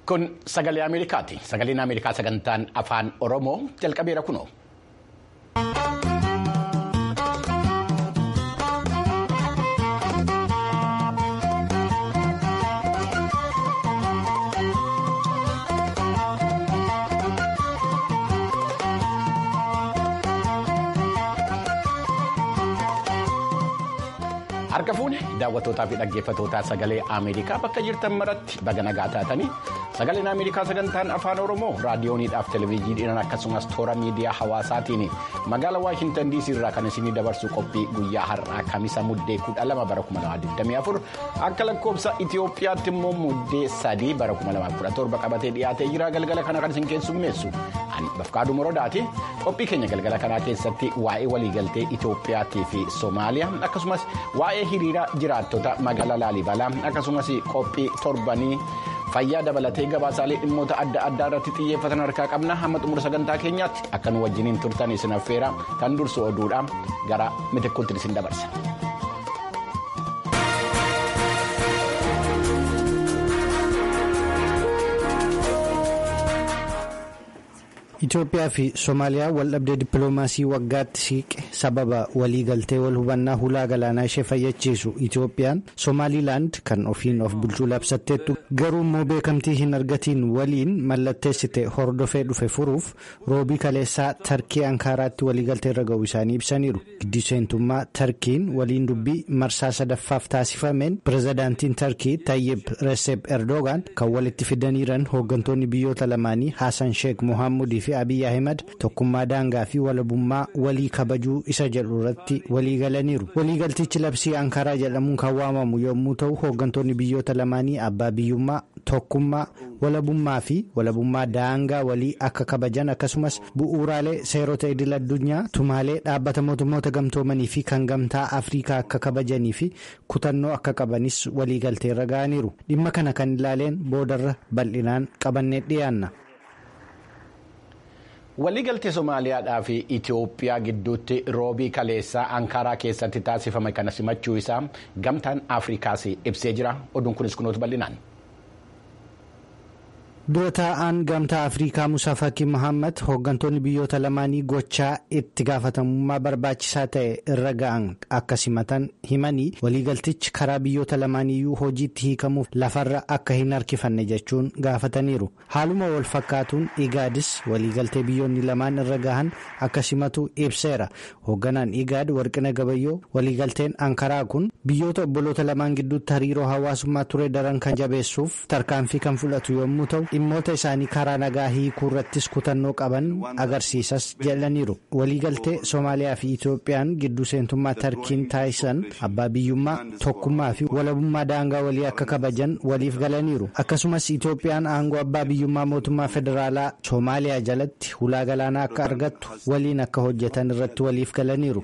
Kun sagalee Ameerikaati. Sagaleen Ameerikaa sagantaan afaan Oromoo jalqabeera kunoo. Harka fuune daawwattootaa fi dhaggeeffattootaa sagalee Ameerikaa bakka jirtan maratti baga nagaa taatanii sagaleen Ameerikaa sagantaan afaan Oromoo raadiyooniidhaaf televezyiidhaan akkasumas toora miidiyaa hawaasaatiin magaalaa Waashintan DC irraa kan isinii dabarsu qophii guyyaa har'aa kamisa muddee kudha lama bara 2024 akka lakkoofsa Itoophiyaatti immoo muddee sadii bara 2017 qabatee dhiyaatee jira galgala kana kan isin keessummeessu ani bafqaaduu morodaati qophii keenya galgala kanaa keessatti waa'ee waliigaltee Itoophiyaatii fi Soomaaliyaa akkasumas waa'ee hiriira jiraattota magaalaa Laalibalaa akkasumas qophii torbanii fayyaa dabalatee gabaasaalee dhimmoota adda addaa irratti xiyyeeffatan harkaa qabna hamma xumura sagantaa keenyaatti akka nu wajjiniin turtan isin affeera kan dursu oduudha gara mitikkuutti isin dabarsa. Itoophiyaa fi Somaaliyaa waldhabdee dippiloomaasii waggaatti siiqe sababa waliigaltee wal hubannaa hulaa galaanaa ishee fayyachiisu Itoophiyaan Somaaliilaand kan ofiin of bulchuu labsatteettu garuu immoo beekamtii hin argatiin waliin mallatteessite hordofee dhufe furuuf roobii kaleessaa Tarkii Ankaaraatti waliigaltee irra ga'uu isaanii ibsaniiru. Giddu seentummaa Tarkiin waliin dubbii marsaa sadaffaaf taasifameen pirezidaantiin Tarkii Tayyib Recep Erdogan kan walitti fidaniiran hooggantoonni biyyoota lamaanii Haasan Sheek Mohaamudii fi Abiy Ahimad tokkummaa daangaa fi walabummaa walii kabajuu isa jedhu irratti walii galaniiru. Waliigaltichi labsii Ankaraa jedhamuun kan waamamu yommuu ta'u hooggantoonni biyyoota lamaanii abbaa biyyummaa tokkummaa walabummaa fi walabummaa daangaa walii akka kabajan akkasumas bu'uuraalee seerota idil addunyaa tumaalee dhaabbata mootummoota gamtoomanii fi kan gamtaa Afrikaa akka kabajanii fi kutannoo akka qabanis waliigaltee irra ga'aniiru. Dhimma kana kan ilaaleen boodarra bal'inaan qabannee dhiyaanna. Waliigaltee Somaaliyaadhaa fi Itoophiyaa gidduutti roobii kaleessaa Ankaraa keessatti taasifame kana simachuu isaa gamtaan Afrikaas ibsee jira. Oduun kunis kunuutu bal'inaan. dura taa'aan gamtaa afrikaa musaa fakkii mohaammed hooggantoonni biyyoota lamaanii gochaa itti gaafatamummaa barbaachisaa ta'e irra ga'an akka simatan himanii waliigaltichi karaa biyyoota lamaaniyyuu hojiitti hiikamuuf lafarra akka hin harkifanne jechuun gaafataniiru haaluma wal fakkaatuun igaadis waliigaltee biyyoonni lamaan irra gahan akka simatu ibseera hoogganaan igaad warqina gabayyoo waliigalteen ankaraa kun biyyoota obboloota lamaan gidduutti hariiroo hawaasummaa ture daran kan jabeessuuf tarkaanfii kan fudhatu yommuu ta'u. dhimmoota isaanii karaa nagaa hiikuu irrattis kutannoo qaban agarsiisas jedhaniiru waliigaltee soomaaliyaa fi itoophiyaan gidduu seentummaa tarkiin taasisan abbaa biyyummaa tokkummaa fi walabummaa daangaa walii akka kabajan waliif galaniiru akkasumas itoophiyaan aangoo abbaa biyyummaa mootummaa federaalaa soomaaliyaa jalatti hulaa galaanaa akka argattu waliin akka hojjetan irratti waliif galaniiru.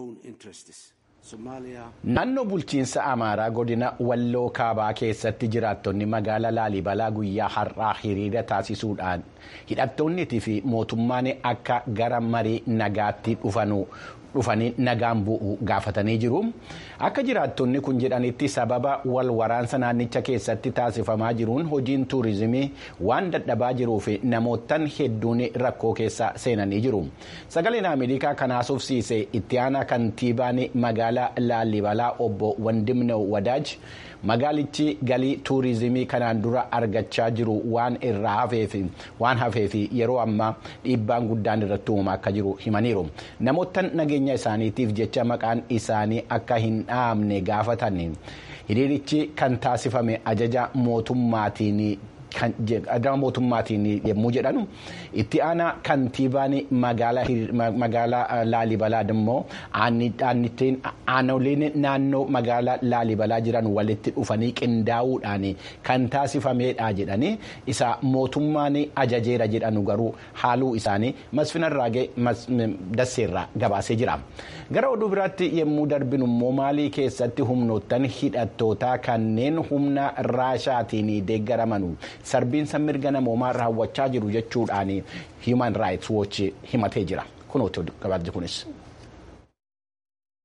Naannoo bulchiinsa Amaaraa godina Walloo Kaabaa keessatti jiraattonni magaalaa Laalibalaa guyyaa har'aa hiriira taasisuudhaan hidhattoonniitii fi mootummaan akka gara marii nagaatti dhufanii nagaan bu'u gaafatanii jiru. Akka jiraattonni kun jedhanitti sababa wal waraansa naannicha keessatti taasifamaa jiruun hojiin tuurizimii waan dadhabaa jiruuf namootaan hedduun rakkoo keessa seenanii jiru. Sagaleen Ameerikaa kan haasofsiise itti aanaa kantiibaan magaalaa Laalibalaa obbo Wandimne Wadaaj magaalichi galii tuurizimii kanaan dura argachaa jiru waan irraa hafeef yeroo ammaa dhiibbaan guddaan irratti uumamaa akka jiru himaniiru. Namootaan nageenya isaaniitiif jecha maqaan isaanii akka hin dhaamne gaafatan hiriirichi kan taasifame ajaja mootummaatiin. Adama mootummaatiin yommuu jedhanu itti aanaa kantiibaan magaalaa Laalibalaa immoo aanoleen naannoo magaalaa Laalibalaa jiran walitti dhufanii qindaa'uudhaan kan taasifamedha jedhanii isa mootummaan ajajeera jedhanu garuu haaluu isaanii masfinarraagee dasseerraa gabaasee jira. Gara oduu biraatti yommuu darbinu immoo maalii keessatti humnoottan hidhattootaa kanneen humna raashaatiin deeggaraman. sarbiinsa mirga namoomaa raawwachaa jiru jechuudhaan human rights watch himatee jira kunuuti gabaasni kunis.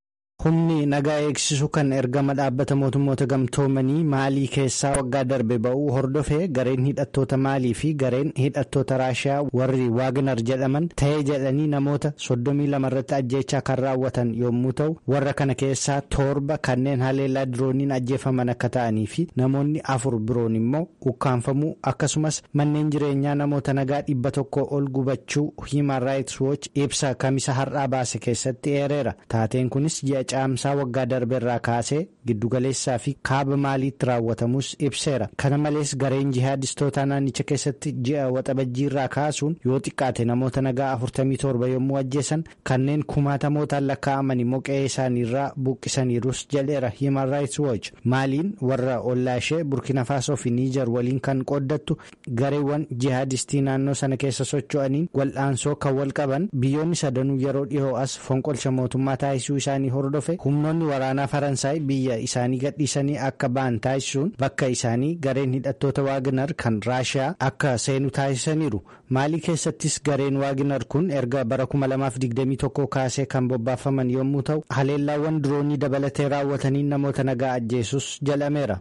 humni nagaa eegsisu kan ergama dhaabbata mootummoota gamtoomanii maalii keessaa waggaa darbe ba'uu hordofee gareen hidhattoota maalii fi gareen hidhattoota raashiyaa warri waagnar jedhaman ta'ee jedhanii namoota soddomii lama irratti ajjeechaa kan raawwatan yommuu ta'u warra kana keessaa torba kanneen haleellaa dirooniin ajjeefaman akka ta'anii fi namoonni afur biroon immoo ukkaanfamuu akkasumas manneen jireenyaa namoota nagaa dhibba tokko ol gubachuu himan raayits wooch ibsa kamisa har'aa baase keessatti eereera taateen kunis ji'a caamsaa waggaa darbe irraa kaasee giddugaleessaa fi kaaba maaliitti raawwatamus ibseera kana malees gareen jihaadistoota naannicha keessatti ji'a waxabajjii irraa kaasuun yoo xiqqaate namoota nagaa 47 yommuu ajjeesan kanneen kumaatamootaan lakkaa'aman immoo qe'ee isaaniirraa buqqisaniirus jedheera himan raayits wooch maaliin warra ollaa ishee burkina faasoo fi niijar waliin kan qooddattu gareewwan jihaadistii naannoo sana keessa socho'aniin wal'aansoo kan wal qaban biyyoonni sadanuu yeroo dhihoo as fonqolcha mootummaa taasisuu isaanii hordofe humnoonni waraanaa faransaay biyya isaanii gadhiisanii akka ba'an taasisuun bakka isaanii gareen hidhattoota waagnar kan raashiyaa akka seenu taasisaniiru maalii keessattis gareen waagnar kun erga bara 2021 kaasee kan bobbaafaman yommuu ta'u haleellaawwan diroonii dabalatee raawwatanii namoota nagaa ajjeesus jedhameera.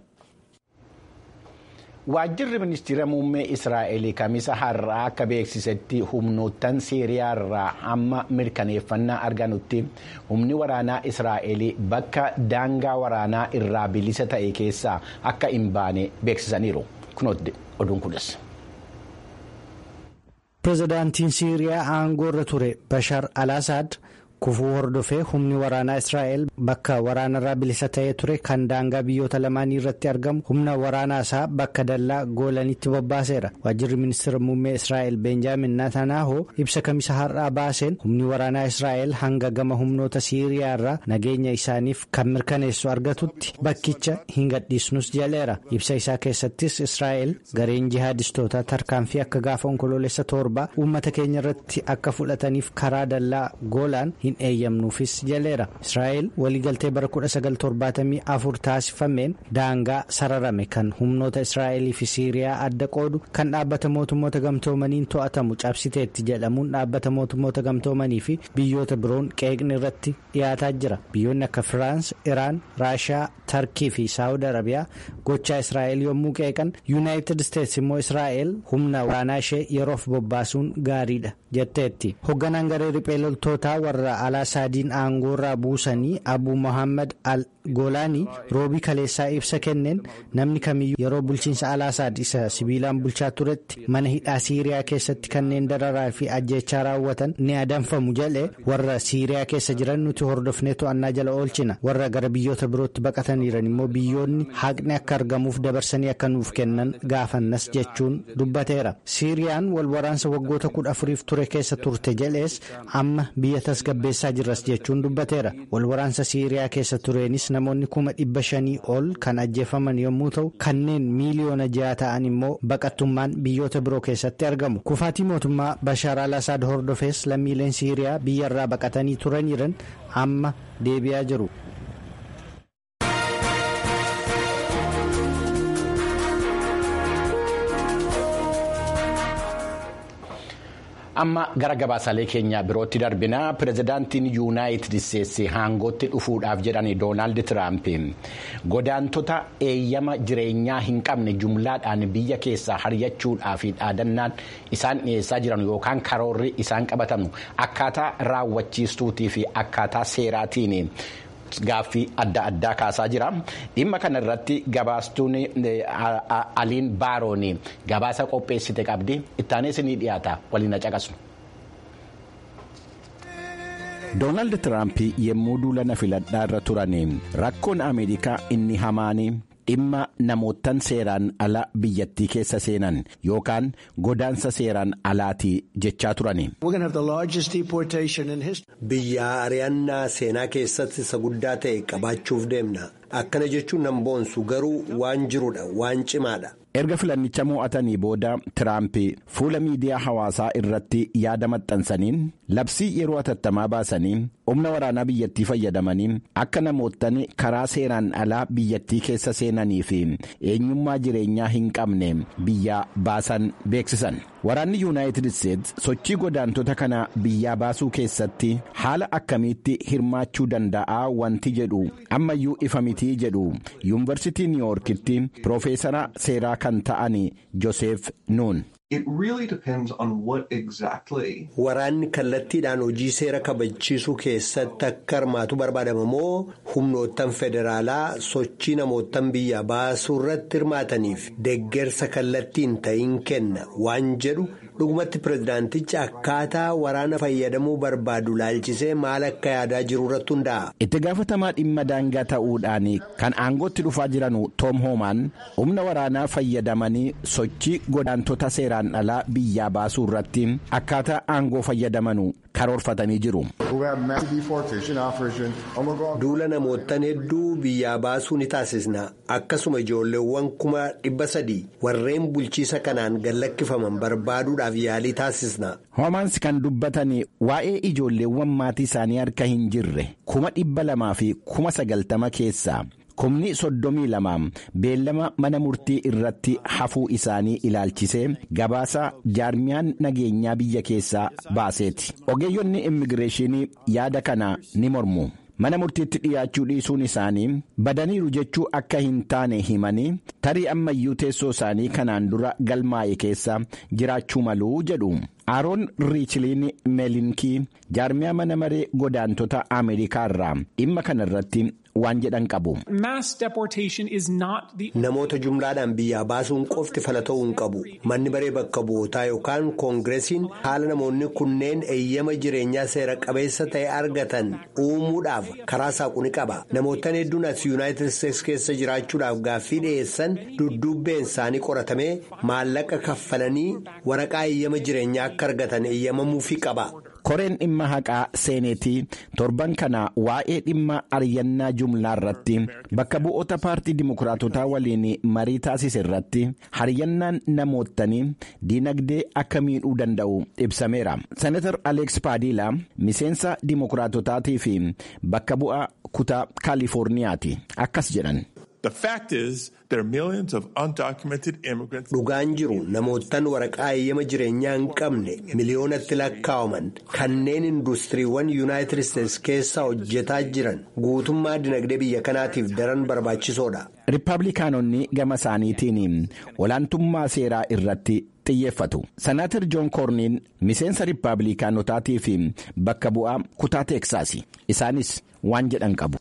Waajjirri ministeera muummee Israa'el kamisa har'aa akka beeksisetti humnoottan Siiriyaa irraa hamma mirkaneeffannaa arganutti humni waraanaa Israa'el bakka daangaa waraanaa irraa bilisa ta'e keessaa akka hin baane beeksisaniiru. Kunooti oduun kunis. Pireezidaantiin Siiriyaa aangoo irra ture Bashar al-Assad kufuu hordofee humni waraanaa israa'el bakka waraanarraa bilisa ta'ee ture kan daangaa biyyoota lamaanii irratti argamu humna waraanaa isaa bakka dallaa goolanitti bobbaaseera waajjirri ministeera muummee israa'el beenjaamin naatanaahoo ibsa kamisa har'aa baaseen humni waraanaa israa'el hanga gama humnoota siiriyaa irraa nageenya isaaniif kan mirkaneessu argatutti bakkicha hin gadhiisnus jedheera ibsa isaa keessattis israa'el gareen jihaadistootaa tarkaanfii akka gaafa onkoloolessa torbaa uummata keenya irratti akka fudhataniif karaa dallaa goolaan hin eeyyamnuufis jedheera israa'el waliigaltee bara 1974 taasifameen daangaa sararame kan humnoota israa'elii fi siiriyaa adda qoodu kan dhaabbata mootummoota gamtoomaniin to'atamu cabsiteetti jedhamuun dhaabbata mootummoota gamtoomanii fi biyyoota biroon qeeqni irratti dhiyaataa jira biyyoonni akka firaans iraan raashiyaa tarkii fi saawud arabiyaa gochaa israa'el yommuu qeeqan yuunaayitid isteetsi immoo israa'el humna waraanaa ishee yeroof bobbaasuun gaariidha jetteetti hoogganaan garee riphee loltootaa warra alaasaadiin aangoorraa buusanii abuu mohaammed al goolaanii roobii kaleessaa ibsa kenneen namni kamiyyuu yeroo bulchiinsa alaasaad isa sibiilaan bulchaa turetti mana hidhaa siiriyaa keessatti kanneen dararaa fi ajjeechaa raawwatan ni adamfamu jedhe warra siiriyaa keessa jiran nuti hordofnee to'annaa jala oolchina warra gara biyyoota birootti baqataniiran immoo biyyoonni haqni akka argamuuf dabarsanii akka nuuf kennan gaafannas jechuun dubbateera siiriyaan wal waraansa waggoota kudha afuriif ture keessa turte jedhees amma biyya tasgabbeessaa jirras jechuun dubbateera wal waraansa siiriyaa keessa tureenis namoonni kuma dhibba shanii ol kan ajjeefaman yommuu ta'u kanneen miiliyoona ja'a ta'an immoo baqattummaan biyyoota biroo keessatti argamu kufaatii mootummaa bashaar al asaad hordofees lammiileen siiriyaa biyyarraa baqatanii turaniiran amma deebi'aa jiru. amma gara gabaasaalee keenya birootti darbina pirezidaantiin yuunaayitid isteetsi aangootti dhufuudhaaf jedhan doonaald tiraamp godaantota eeyyama jireenyaa hin qabne jumlaadhaan biyya keessaa haryachuudhaaf dhaadannaan isaan dhiyeessaa jiran yookaan karoorri isaan qabatamu akkaataa raawwachiistuutii fi akkaataa seeraatiin. Gaaffii adda addaa kaasaa jira. Dhimma kana irratti gabaastuun aliin baaroon gabaasa qopheessite qabdi. Ittaanis ni dhiyaata waliin caqasnu. Doonaald Tiraamp yemmuu duula filadhaa irra turan rakkoon Ameerikaa inni hamaan dhimma namootan seeraan ala biyyattii keessa seenan yookaan godaansa seeraan alaatii jechaa turani. Biyya ari'annaa seenaa keessatti isa guddaa ta'e qabaachuuf deemna. akkana jechuun nan boonsu garuu waan jirudha waan cimaadha. erga filannicha mo'atanii booda tiraamp fuula miidiyaa hawaasaa irratti yaada maxxansaniin labsii yeroo atattamaa baasanii humna waraanaa biyyattii fayyadamanii akka namoottan karaa seeraan alaa biyyattii keessa seenanii fi eenyummaa jireenyaa hin qabne biyyaa baasan beeksisan waraanni yuunaayitid isteetsi sochii godaantota kana biyyaa baasuu keessatti haala akkamiitti hirmaachuu danda'a wanti jedhu ammayyuu ifa mitii jedhu yuunivarsiitii niiwuorkitti piroofeesara seeraa kan ta'an Joseef Nuun. Waraanni kallattiidhaan hojii seera kabachiisuu keessatti akka hirmaatu barbaadama moo humnoottan federaalaa sochii namoottan biyya baasuu irratti hirmaataniif deggersa kallattiin ta'in kenna waan jedhu dhugumatti pirezidaantichi akkaataa waraana fayyadamuu barbaadu laalchisee maal akka yaadaa jiru irratti hundaa'a. Itti gaafatamaa dhimma daangaa ta'uudhaan kan aangootti dhufaa jiran Toom Hoomaan humna waraanaa fayyadamanii sochii godaantota seeraan alaa biyyaa baasuu irratti akkaataa aangoo fayyadamanu karoorfatanii jiru. Duula namoottan hedduu biyyaa baasuu ni taasisna akkasuma ijoolleewwan kuma dhibba sadii warreen bulchiisa kanaan gallakkifaman barbaaduudhaaf yaalii taasisna. Hoomaans kan dubbatan waa'ee ijoolleewwan maatii isaanii harka hin jirre kuma dhibba lamaa fi kuma sagaltama keessaa. kumni soddomii lama beellama mana murtii irratti hafuu isaanii ilaalchisee gabaasa jaarmiyaan nageenyaa biyya keessaa baaseeti ogeeyyonni immigireeshinii yaada kana ni mormu mana murtiitti dhiyaachuu dhiisuun isaanii badaniiru jechuu akka hin taane himanii tarii ammayyuu teessoo isaanii kanaan dura galmaa'e keessa jiraachuu maluu jedhu. Aaroon Riichiliin Meelinkii jaarmiyaa mana maree godaantota Ameerikaa irraa dhimma kana irratti waan jedhan qabu. Namoota jumlaadhaan biyyaa baasuun qofti fala ta'uu hin qabu. Manni maree bakka bu'ootaa yookaan koongireesiin haala namoonni kunneen eeyyama jireenyaa seera qabeessa ta'e argatan uumuudhaaf karaa saaqu ni qaba. Namoottan hedduun as Yuunaayitid Isteetsi keessa jiraachuudhaaf gaaffii dhiyeessan dudduubbeen isaanii qoratamee maallaqa kaffalanii waraqaa eeyyama jireenyaa akka argatan eeyyamamuufii qaba. koreen dhimma haqaa seeneetii torban kana waa'ee dhimma ariyyannaa jumlaa irratti bakka bu'oota paartii dimokiraatotaa waliin marii taasise irratti hariyyannaan namootanii diinagdee akka miidhuu danda'u ibsameera senatar aleeks paadiilaa miseensa dimokiraatotaatii fi bakka bu'aa kutaa kaalifoorniyaati akkas jedhan. Dhugaan jiru namoottan waraqaa eeyyama jireenyaa hin qabne miliyoonatti lakkaawaman kanneen industiriiwwan yuunaayitid isteetsi keessa hojjetaa jiran guutummaa dinagdee biyya kanaatiif daran barbaachisoodha. Riippaabilikaanonni gama isaaniitiin olaantummaa seeraa irratti xiyyeeffatu. Senaatar Joon Koorniin miseensa riippaabilikaanotaatii fi bakka bu'aa kutaa Teeksaasi. Isaanis waan jedhan qabu.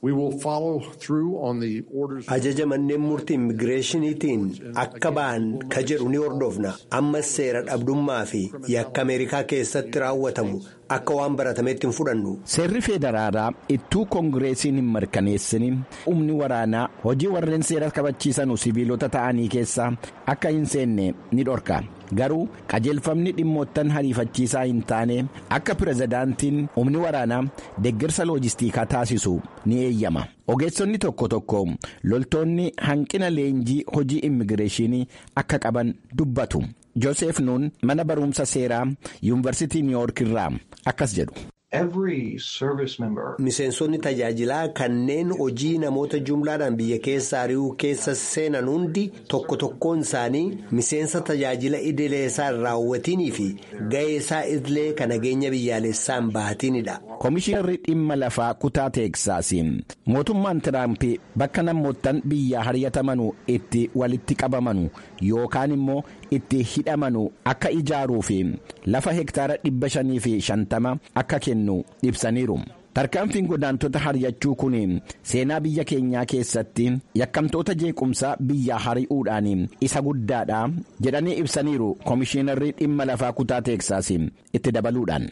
Ajaja manneen murtii immigireeshiniitiin akka ba'an ka jedhu ni hordofna. Ammas seera dhabdummaa fi yakka Ameerikaa keessatti raawwatamu akka waan baratameetti hin fudhannu. Seerri federaalaa ittuu koongireesiin hin mirkaneessini humni waraanaa hojii warreen seera kabachiisan sibiilota ta'anii keessaa akka hin seenne ni dhorka. Garuu qajeelfamni dhimmoottan hariifachiisaa hin taane akka pirezidaantiin humni waraanaa deeggarsa loojistiikaa taasisu ni eeyyama. Ogeessonni tokko tokko loltoonni hanqina leenjii hojii immigireeshinii akka qaban dubbatu. Joosef Nuun mana barumsa seeraa yuunivarsiitii Niiwuork irraa akkas jedhu. Miseensonni tajaajilaa kanneen hojii namoota jumlaadhaan biyya keessa ari'uu keessa seenan hundi tokko tokkoon isaanii miseensa tajaajila idilee isaa hin raawwatinii fi ga'ee isaa idilee kan nageenya biyyaalessaan bahatinidha. Komishinarri dhimma lafaa kutaa Teeksaasiin mootummaan Tiraamp bakka namoottan biyyaa haryatamanu itti walitti qabamanu yookaan immoo itti hidhamanu akka ijaaruu fi lafa hektaara dhibba shanii fi shantama akka kennu ibsaniiru. Tarkaanfiin godaantota haryachuu kun seenaa biyya keenyaa keessatti yakkamtoota jeequmsaa biyyaa hari'uudhaan isa guddaadha jedhanii ibsaniiru komishinarri dhimma lafaa kutaa Teeksaas itti dabaluudhaan.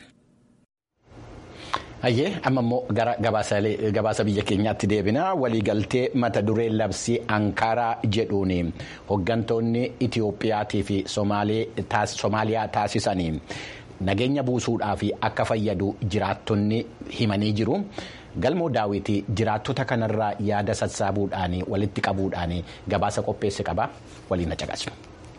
Hayyee amma immoo gara gabaasa biyya keenyaatti deebina waliigaltee mata duree labsii Ankaaraa jedhuun hooggantoonni Itiyoophiyaatii fi Somaaliyaa taasisanii nageenya buusuudhaaf akka fayyadu jiraattonni himanii jiru. galmoo daawwitii jiraattota kanarraa yaada sassaabuudhaan walitti qabuudhaan gabaasa qopheesse qaba waliin caqasu.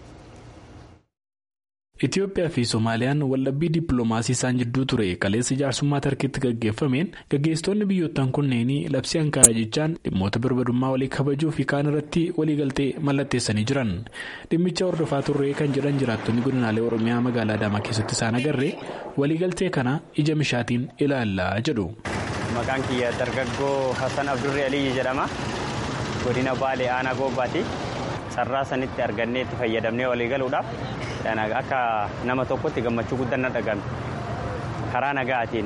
Itoophiyaa fi Somaaliyaan waldhabbii dippiloomaasii isaan jidduu ture kaleessa jaarsummaa tarkiitti gaggeeffameen gaggeessitoonni biyyoottan kunneenii labsii Ankaaraa jechaan dhimmoota birmadummaa walii kabajuu fi kaan irratti waliigaltee mallatteessanii jiran dhimmicha hordofaa turree kan jedhan jiraattonni godinaalee Oromiyaa magaalaa Adaamaa keessatti isaan agarree waliigaltee kana ija mishaatiin ilaallaa jedhu. Maqaan kiyya dargaggoo Hassan Abdurree Aliyyi jedhama. Godina Baalee Aanaa Goobbaati. Sarraa sanitti argannee itti fayyadamnee waliigaluudhaaf akka nama tokkotti gammachuu guddaan na dhagahame. Karaa nagaatiin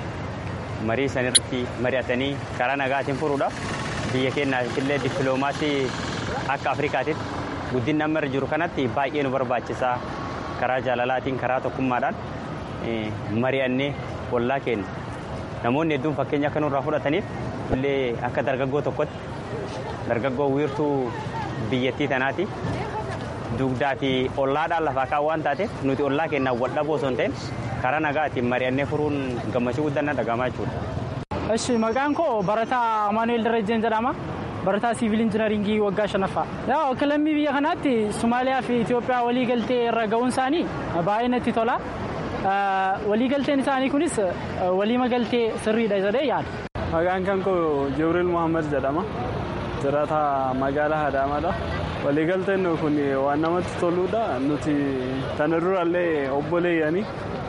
marii sanirratti mari'atanii karaa nagaatiin furuudhaaf biyya keenyaaf illee dippiloomaasii akka Afrikaatitti guddinni amma irra jiru kanatti baay'ee nu barbaachisaa karaa jaalalaatiin karaa tokkummaadhaan mari'annee ollaa keenya namoonni hedduun fakkeenya akka nurraa fudhataniif illee akka dargaggoo tokkotti dargaggoo wiirtuu biyyattii tanaati dugdaa fi ollaadhaan lafaa kaan waan taateef nuti ollaa keenyaan wal dhaboo osoo hin ta'in karaa nagaatiin mari'annee furuun gammachuu guddaan na dhagahamaa jechuudha. Eshi maqaan koo Barataa Amaanuel Darajjeen jedhama. Barataa siivil injinaringii waggaa shanaffaa. Yaa akka lammii biyya kanaatti Somaaliyaa fi Itoophiyaa waliigaltee irra ga'uun isaanii baay'ee natti tola. Waliigalteen isaanii kunis waliigaltee sirriidha jedhee yaada. Maqaan kan koo Jibriil Muhammad jedhama. Jiraataa magaalaa Adaamaadha. Waliigalteen kun waan namatti toludha. Nuti kana durallee obboleeyyanii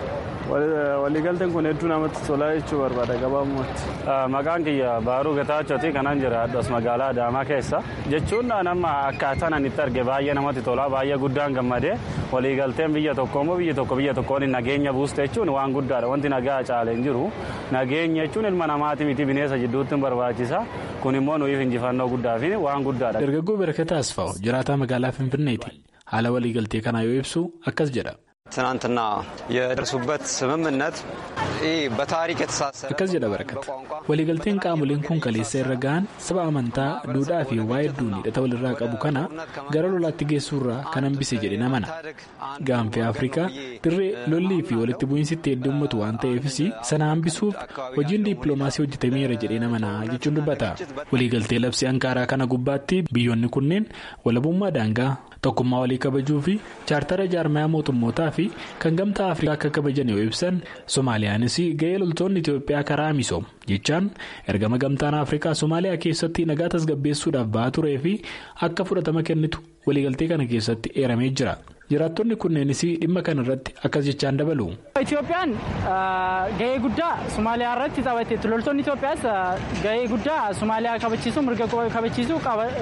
waliigalteen kun hedduu namatti tolaa jechuu barbaada gabaabumatti. Maqaan kiyya Baaruu Getaachooti kanan jiraadhu as magaalaa Adaamaa keessa. Jechuun nama akkaataan ani itti arge baay'ee namatti tola baay'ee guddaan gammadee waliigalteen biyya tokko immoo biyya tokko biyya tokkoon nageenya buuste jechuun waan guddaadha wanti nagaa caalee hin jiru nageenya jechuun ilma namaati miti bineensa jidduutti barbaachisa kun immoo nuyiif injifannoo guddaa fi waan guddaadha. Dargaggoo Barakat Asfaw jiraataa magaalaa Finfinneeti haala waliigaltee kanaa yoo ibsu akkas jedha. ትናንትና የደረሱበት ስምምነት በታሪክ የተሳሰረ akkas jedha barakat waliigalteen qaamoleen kun kaleessa irra ga'an saba amantaa duudhaa fi waa hedduun hidhata walirraa qabu kana gara lolaatti geessuurraa kan hambise jedhe namana gaanfee afrikaa dirree lollii fi walitti bu'iinsitti heddummatu waan ta'eefis sana hambisuuf hojiin dippiloomaasii hojjetameera jedhee namanaa jechuun dubbata waliigaltee labsii ankaaraa kana gubbaatti biyyoonni kunneen walabummaa daangaa tokkummaa walii kabajuu fi chaartara jaarmayaa mootummootaa fi kan gamtaa afrikaa akka kabajan yoo ibsan soomaaliyaanis ga'ee loltoonni itiyoophiyaa karaa misoom jechaan ergama gamtaan afrikaa soomaaliyaa keessatti nagaa tasgabbeessuudhaaf ba'aa turee fi akka fudhatama kennitu waliigaltee kana keessatti eeramee jira jiraattonni kunneenis dhimma kana irratti akkas jechaan dabalu. Itiyoophiyaan ga'ee guddaa Somaaliyaa irratti taphatteetti loltoonni Itoophiyaas ga'ee guddaa Somaaliyaa kabachiisuu mirga kabachiisuu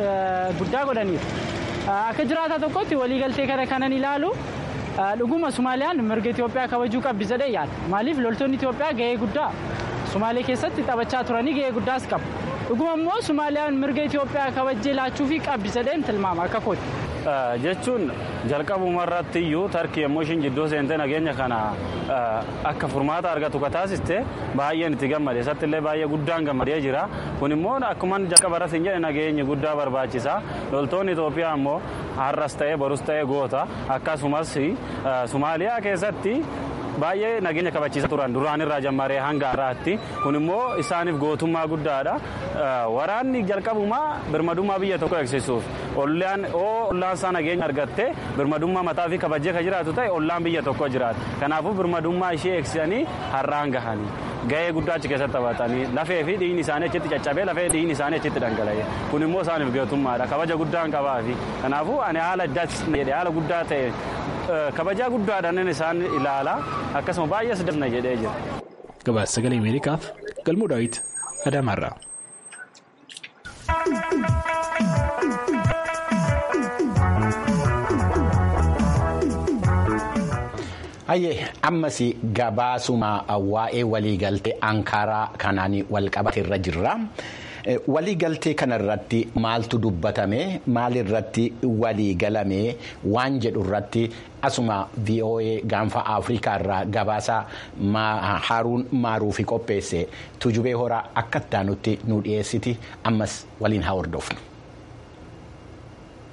guddaa godhaniiru. Akka jiraataa tokkotti waliigaltee kana kanan ilaalu dhuguma Somaaliyaan mirga Itoophiyaa kabajuu qabdi jedhee yaada. Maaliif loltoonni Itoophiyaa ga'ee guddaa Somaalee keessatti taphachaa turanii ga'ee guddaas qabu. Dhuguma immoo Somaaliyaan mirga Itoophiyaa kabajjee laachuufii qabdi jedheen tilmaama akka kooti. jechuun jalqabuma irratti iyyuu tarkii yommuu ishiin jidduu seentee nageenya kana akka furmaata argatu ka taasiste baay'een itti gammade isatti illee baay'ee guddaan gammadee jira kun immoo akkuma jalqaba irratti hin jedhe nageenyi guddaa barbaachisa loltoonni Itoophiyaa immoo har'as ta'ee borus ta'ee goota akkasumas Somaaliyaa keessatti baay'ee nageenya kabachiisa turan duraan irraa jammaree hanga har'aatti kun immoo isaaniif gootummaa guddaadha waraanni jalqabumaa birmadummaa biyya tokko eegsisuuf ollaan ollaan isaa nageenya argatte birmadummaa mataa fi kabajee kan jiraatu ta'e ollaan biyya tokko jiraata kanaafuu birmadummaa ishee eegsisanii har'aan gahanii gahee guddaa achi keessatti taphatanii lafee fi dhiigni isaanii achitti caccabee lafee dhiigni isaanii achitti dhangala'e kun immoo isaaniif gootummaadha kabaja guddaan qabaa fi kanaafuu ani haala addaatti jedhe haala guddaa ta'e kabajaa guddaadhaan isaan ilaala akkasuma baay'ee siddasna jedhee jira. Gabaasa sagalee Ameerikaaf galmuu daawwiti Adaamaarraa. Hayyee ammas gabaasuma waa'ee waliigaltee Ankaaraa kanaan walqabate irra jirra. Waliigaltee kanarratti maaltu dubbatame maalirratti waliigalame waan jedhu irratti asuma VOA gaanfa Afrikaa irraa gabaasa Haaruun Maaruufi qopheesse tujubee horaa akka itti nu dhiyeessiti ammas waliin haa hordofnu.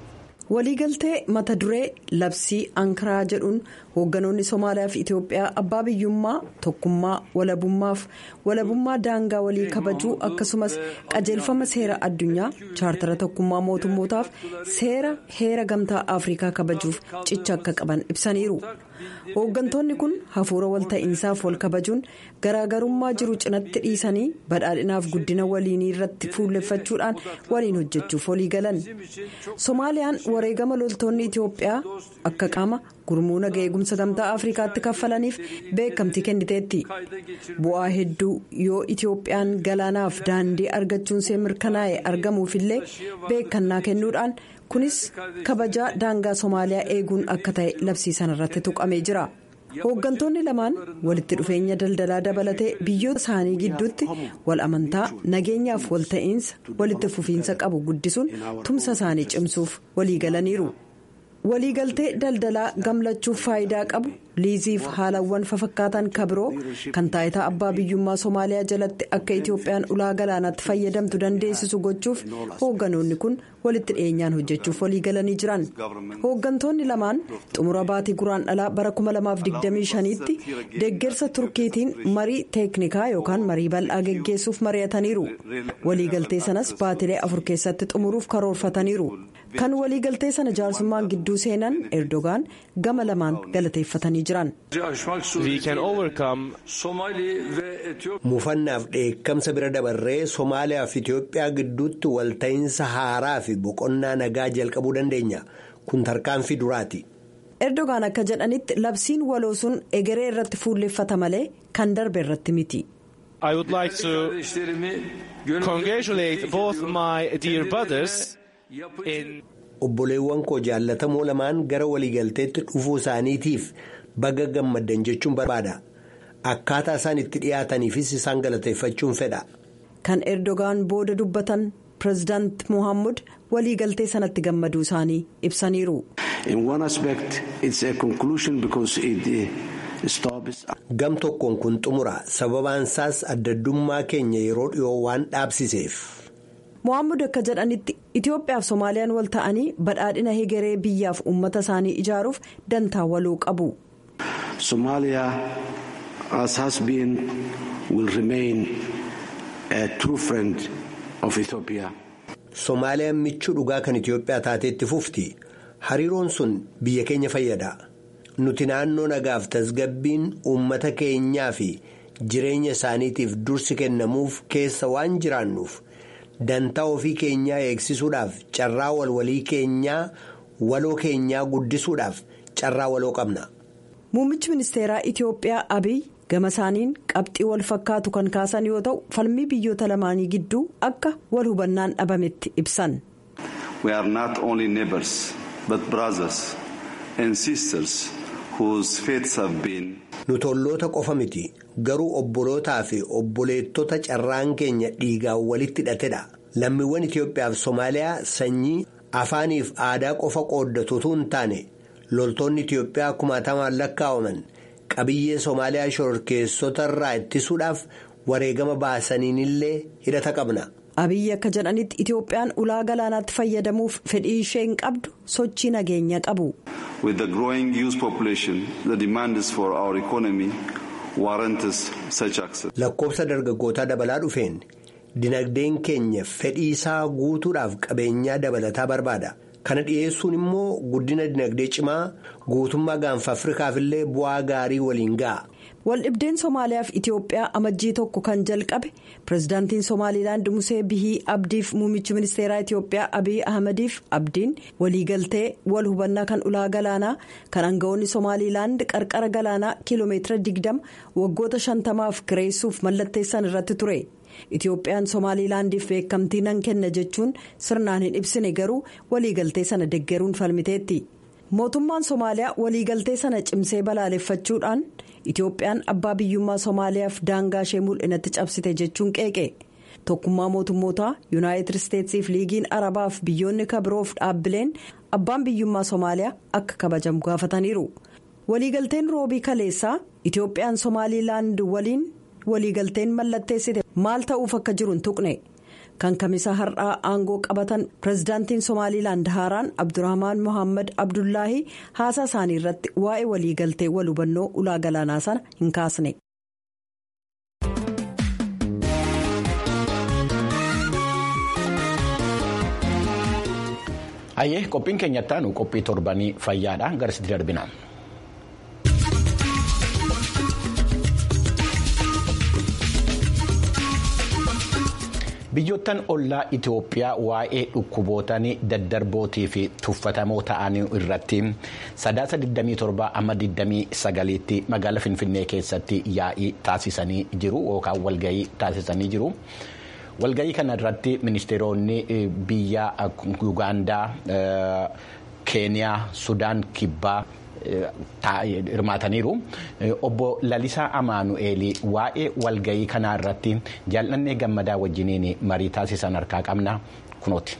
waliigaltee mata duree labsii ankaraa jedhuun hoogganoonni somaaliyaa fi itiyoophiyaa abbaa biyyummaa tokkummaa walabummaaf walabummaa daangaa walii kabajuu akkasumas qajeelfama seera addunyaa chaartara tokkummaa mootummootaaf seera heera gamtaa afrikaa kabajuuf cicha akka qaban ibsaniiru hooggantoonni kun hafuura walta'iinsaaf wal kabajuun garaagarummaa jiru cinatti dhiisanii badhaadhinaaf guddina waliinii irratti fuulleffachuudhaan waliin hojjechuuf walii galan somaaliyaan wareegama loltoonni itiyoophiyaa akka qaama gurmuu naga eegumsa gamtaa afrikaatti kaffalaniif beekamtii kenniteetti bu'aa hedduu yoo itiyoophiyaan galaanaaf daandii argachuun see mirkanaa'e argamuufillee beekannaa kennuudhaan kunis kabajaa daangaa somaaliyaa eeguun akka ta'e labsiisan irratti tuqamee jira hooggantoonni lamaan walitti dhufeenya daldalaa dabalatee biyyoota isaanii gidduutti wal amantaa nageenyaaf walta'iinsa walitti fufiinsa qabu guddisuun tumsa isaanii cimsuuf waliigalaniiru. waliigaltee daldalaa gamlachuuf faayidaa qabu liiziif haalawwan fafakkaatan kabiroo kan taayitaa abbaa biyyummaa somaaliyaa jalatti akka itiyoophiyaan ulaa galaanaatti fayyadamtu dandeessisu gochuuf hoogganoonni kun walitti dhiyeenyaan hojjechuuf waliigalanii jiran hooggantoonni lamaan xumura baatii guraandhalaa bara 2025tti deeggarsa turkiitiin marii teeknikaa yookaan marii bal'aa geggeessuuf mari'ataniiru waliigaltee sanas baatilee afur keessatti xumuruuf karoorfataniiru. kan waliigaltee sana jaarsummaan gidduu seenan erdogaan gama lamaan galateeffatanii jiran. mufannaaf dheekkamsa bira dabarree somaaliyaa fi itiyoophiyaa gidduutti walta'iinsa haaraa fi boqonnaa nagaa jalqabuu dandeenya kun tarkaanfii duraati. erdogaan akka jedhanitti labsiin waloo sun egeree irratti fuulleffata malee kan darbe irratti miti. I would like to congratulate both my dear brothers. obboleewwan koo jaallatamoo lamaan gara waliigalteetti dhufuu isaaniitiif baga gammaddan jechuun barbaada akkaataa isaan itti dhiyaataniifis isaan galateeffachuun fedha. kan erdogaan booda dubbatan pireezidaant mohaammed waliigaltee sanatti gammaduu isaanii ibsaniiru. gam tokkoon kun xumura sababaan isaas addaddummaa keenya yeroo dhiyoo waan dhaabsiseef. mohaammed akka jedhanitti itiyoophiyaaf soomaaliyaan wal ta'anii badhaadhina hegeree biyyaaf uummata isaanii ijaaruuf dantaa waloo qabu. Somaaliyaa as has been will remain a true friend of Ethiopia. Soomaaliyaan michuu dhugaa kan Itiyoophiyaa taateetti fufti hariiroon sun biyya keenya fayyada nuti naannoo nagaaf tasgabbiin uummata keenyaa fi jireenya isaaniitiif dursi kennamuuf keessa waan jiraannuuf. dantaa ofii keenyaa eegsisuudhaaf carraa walwalii keenyaa waloo keenyaa guddisuudhaaf carraa waloo qabna. muummichi ministeeraa itiyoophiyaa abiy gama isaaniin qabxii wal fakkaatu kan kaasan yoo ta'u falmii biyyoota lamaanii gidduu akka wal hubannaan dhabametti ibsan. we are not only neighbors but brothers and sisters whose faiths have been. nuti olloota qofa miti garuu obbolootaa fi obboleettota carraan keenya dhiigaan walitti hidhatedha lammiiwwan itiyoophiyaaf soomaaliyaa sanyii afaaniif aadaa qofa qooddatutu hin taane loltoonni itiyoophiyaa kumaatamaan lakkaa'aman qabiyyee soomaaliyaa shororkeessotarraa ittisuudhaaf wareegama baasaniinillee hidhata qabna. abiyyi akka jedhanitti itiyoophiyaan ulaa galaanaatti fayyadamuuf fedhii ishee hin qabdu sochii nageenya qabu. with the growing youth population the demands for our economy warrants such access. lakkoofsa dargaggootaa dabalaa dhufeen dinagdeen keenya fedhii isaa guutuudhaaf qabeenyaa dabalataa barbaada kana dhiyeessuun immoo guddina dinagdee cimaa guutummaa gaanfa afrikaafillee bu'aa gaarii waliin ga'a. waldhibdeen soomaaliyaaf itiyoophiyaa amajjii tokko kan jalqabe pirezidaantiin somaalilaand musee bihii abdiif muummichi ministeeraa itiyoophiyaa abiy ahmadiif abdiin waliigaltee wal hubannaa kan ulaa galaanaa kan aangawoonni somaalilaand qarqara galaanaa kiiloomeetira 20 waggoota 50f kireessuuf mallatteessan irratti ture itiyoophiyaan somaalilaandiif beekamtii nan kenna jechuun sirnaan hin ibsine garuu waliigaltee sana deggeruun falmiteetti. mootummaan soomaaliyaa waliigaltee sana cimsee balaaleffachuudhaan itiyoophiyaan abbaa biyyummaa soomaaliyaaf daangaa ishee mul'inatti cabsite jechuun qeeqe tokkummaa mootummootaa yuunaayitid isteetsiif liigiin arabaaf biyyoonni kabiroof dhaabbileen abbaan biyyummaa soomaaliyaa akka kabajamu gaafataniiru waliigalteen roobii kaleessaa itiyoophiyaan somaalilaand waliin waliigalteen mallatteessite maal ta'uuf akka jiru hin tuqne kan kamisa har'aa aangoo qabatan pirezidaantiin somaaliilaand haaraan abdurahmaan mohaammed abdullaahi haasaa isaanii irratti waa'ee waliigaltee wal hubannoo ulaa galaanaa sana hin kaasne. Hayyee qophiin keenya ittaanu qophii torbanii fayyaadha garasitti darbina. biyyoottan ollaa itiyoophiyaa waa'ee dhukkubootaan daddarbootii fi tuffatamoo ta'anii irratti sadaasa 27 amma 29tti magaala finfinnee keessatti yaa'ii taasisanii jiru yookaan walgahii taasisanii jiru. walgahii kana irratti ministeeronni biyya ugaandaa keeniyaa sudaan kibbaa. hirmaataniiru obbo Lalisaa Amaanu'eel waa'ee walgahii kanaa irratti jaalladhee gammadaa wajjiniin marii taasisan harkaa qabna kunooti.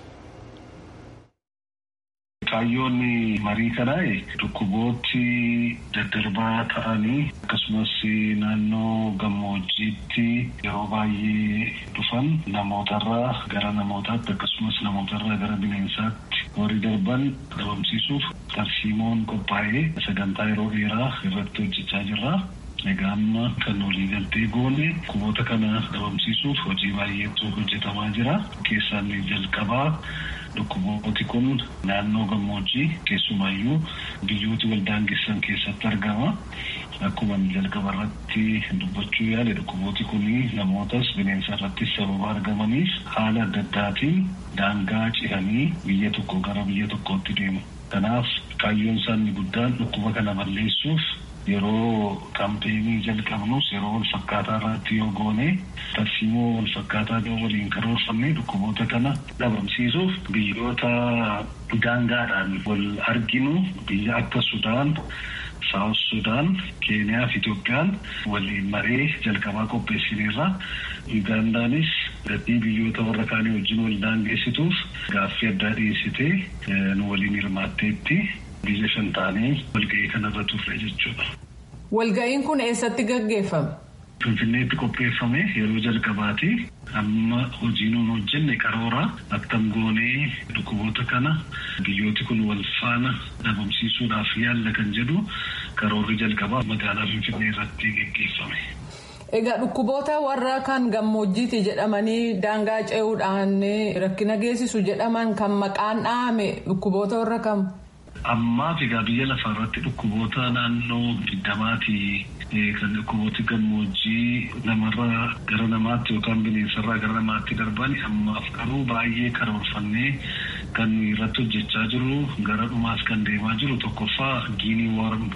Kaayyoon marii kanaa dhukkubooti daddarbaa ta'anii akkasumas naannoo gammoojjiitti yeroo baay'ee dhufan namootarraa gara namootaatti akkasumas namootarraa gara bineensaatti warri darban dhabamsiisuuf tarsiimoon qophaa'ee sagantaa yeroo dheeraa irratti hojjechaa jirra. Egaa amma kan waliigaltee goone dhukkuboota kana dhabamsiisuuf hojii baay'eetu hojjetamaa jira. Keessaan jalqabaa dhukkubooti kun naannoo gammoojjii keessumaayyuu biyyooti waldaangessan keessatti argama. Akkuma jalqaba irratti dubbachuu yaale dhukkubooti kun namootas bineensa irrattis sababa argamaniif haala adda addaatiin daangaa ce'anii biyya tokko gara biyya tokkootti deemu. Kanaaf kaayyoon isaanii guddaan dhukkuba kana balleessuuf yeroo kaampeenii jalqabnus yeroo wal fakkaataa irratti yoo goone tarsiimoo wal fakkaataa yoo waliin karoorfanne dhukkuboota kana dhabamsiisuuf biyyoota daangaadhaan wal arginu biyya akka Sudaan, Saawus Sudaan, Keeniyaa fi Itoophiyaan waliin maree jalqabaa qopheessineerra. Ugandaanis gatii biyyoota warra kaanii wajjin wal daangeessituuf gaaffii addaa dhiyeessitee nu waliin hirmaatteetti. biyya shan taanee walga'ii kanarra turre jechuudha. Walga'iin kun eessatti gaggeeffame? Finfinneetti qopheeffame yeroo jalqabaati. Amma hojii nuun hojjenne karoora akkam goonee dhukkuboota kana biyyooti kun wal faana dhabamsiisuudhaaf yaalla kan jedhu karoorri jalqabaa magaalaa Finfinnee irratti gaggeeffame. Egaa dhukkuboota warra kan gammoojjiiti jedhamanii daangaa ce'uudhaan rakkina geessisu jedhaman kan maqaan dhahame dhukkuboota warra kam? Ammaaf egaa biyya lafaa irratti dhukkuboota naannoo digdamaati kan dhukkubooti gammoojjii namarraa gara namaatti yookaan bineensarraa gara namaatti darban ammaaf garuu baay'ee karoorfannee kan irratti hojjechaa jiru gara dhumaas kan deemaa jiru tokkoffaa giinii worm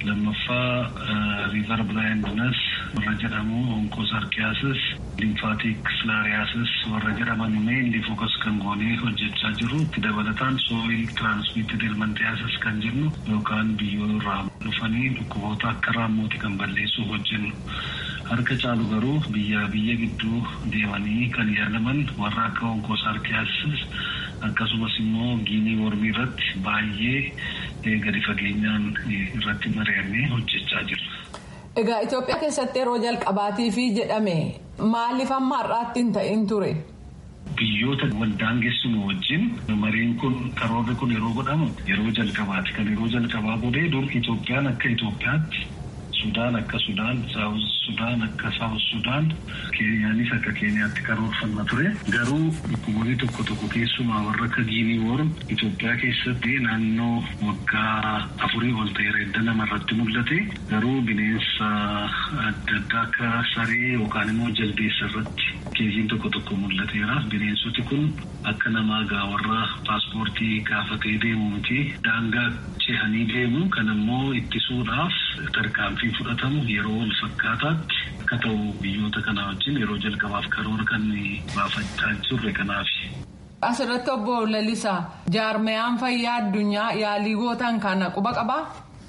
lammaffaa riivar bilaayindinas warra jedhamu onkoosarkiyaasis limfaatik filaariyaasis warra jedhaman meenli fokas kan goonee hojjechaa jiru itti dabalataan sooyil tiraansmiitid ilmantiyaasis kan jennu yookaan biyyoo irraa dhufanii dhukkuboota akka raammooti kan balleessuu hojjennu. Harka caalu garuu biyya biyya gidduu deemanii kan yaalaman warra akka onkoosarkiyaasis akkasumas immoo giinii wormii irratti baay'ee gadi fageenyaan irratti mari'annee hojjechaa jirra. Egaa Itoophiyaa keessatti yeroo jalqabaatiif jedhame maaliif amma har'aatti hin ta'in ture? Biyyoota waldaangeessinu wajjin mariin kun karoorri kun yeroo godhamu yeroo jalqabaati. Kan yeroo jalqabaa godhee dur Itoophiyaan akka Itoophiyaatti Sudaan akka Sudaan, Saawus Sudaan akka Saawus Sudaan, Keeniyaanis akka Keeniyaatti karoorfanna ture. Garuu dhukkuboonni tokko tokko keessumaa warra akka Giinii Woorm Itoophiyaa keessatti naannoo waggaa afurii ol ta'e edda namarratti mul'ate. Garuu bineensa adda addaa akka saree yookaan immoo jaldeessa irratti keessiin tokko tokko mul'ateera. Bineensoti kun akka namaa gaa warra paaspoortii gaafatee deemu miti. Daangaa ce'anii deemu kan ammoo ittisuudhaaf tarkaanfii fudhatamu yeroo wal fakkaataatti akka ta'u biyyoota kana wajjin yeroo jalqabaaf karoora kan baafachaa jirre kanaaf. Asirratti obbo Lalisaa jaarmayaan fayyaa addunyaa yaalii gootan kana quba qabaa?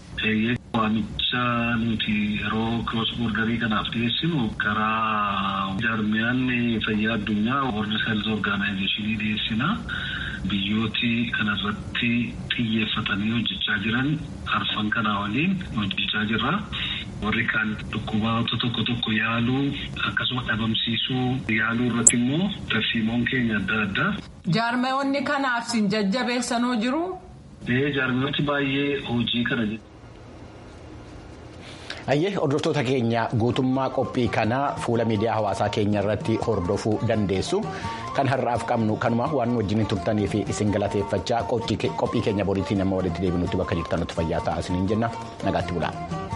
Waamicha nuti yeroo kiroos boordarii kanaaf dhiyeessinu karaa jaarmayaan fayyaa addunyaa World Health Organization dhiyeessina. Biyyooti kanarratti xiyyeeffatanii hojjechaa jiran arfan kanaa waliin hojjechaa jirra. Warri kaan dhukkuboota tokko tokko yaaluu akkasuma dhabamsiisuu yaaluu irratti immoo tarsiimoon keenya adda addaa. Jaarmeewwanni kanaaf sin jajjabeessanoo jiru. Jaarmeewwanti baay'ee hojii kana Ayyee hordoftoota keenya guutummaa qophii kanaa fuula miidiyaa hawaasaa keenya irratti hordofuu dandeessu. Kan har'aaf qabnu kanuma waan wajjin turtanii fi isin galateeffachaa qophii keenya boriitiin amma walitti deebinutti bakka jirtanutti fayyaa ta'a isiniin jenna nagaatti bulaa.